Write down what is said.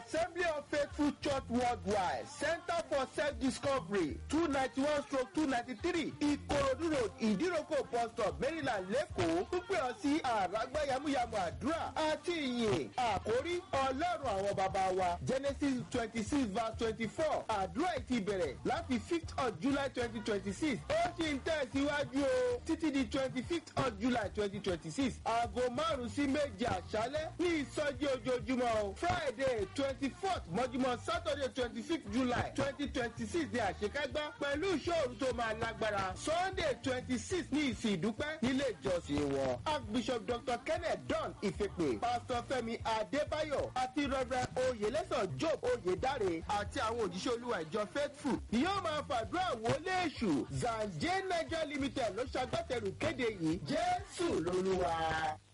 assembly of faithful church worldwide center for self-discovery two ninety one stroke two ninety three ìkòròdú road ìdíròkò bus stop maryland lẹ́kọ̀ọ́ pípẹ́ ọ sí àràgbá yamuyamu àdúrà àti ìyìn àkórí ọlọ́run àwọn bàbá wa genesis twenty six verse twenty four àdúrà ìti bẹ̀rẹ̀ láti fifth of july twenty twenty six ó sì ń tẹ̀síwájú o títí di twenty fifth of july twenty twenty six aago márùn-ún sí méje àṣálẹ́ ní ìsọjí ojoojúmọ́ o friday twenty fourth mọ́júmọ́ saturday twenty fifth july twenty twenty six ní àṣekágbá pẹ̀lú ìṣòro tó máa lágbára sunday twenty six ní ìsìn ìdúpẹ́ nílé ìjọsìn wọn archbishop dr kenneth don ìfipè pastor fẹmi adébáyọ̀ àti reverend oyelẹsàn job oyedare àti àwọn òjíṣẹ́ olúwa ìjọ faithful ni yóò máa fàdúrà wọlé èṣù zanje niger limited ló ṣagbátẹrù kéde yìí jésù lolúwa.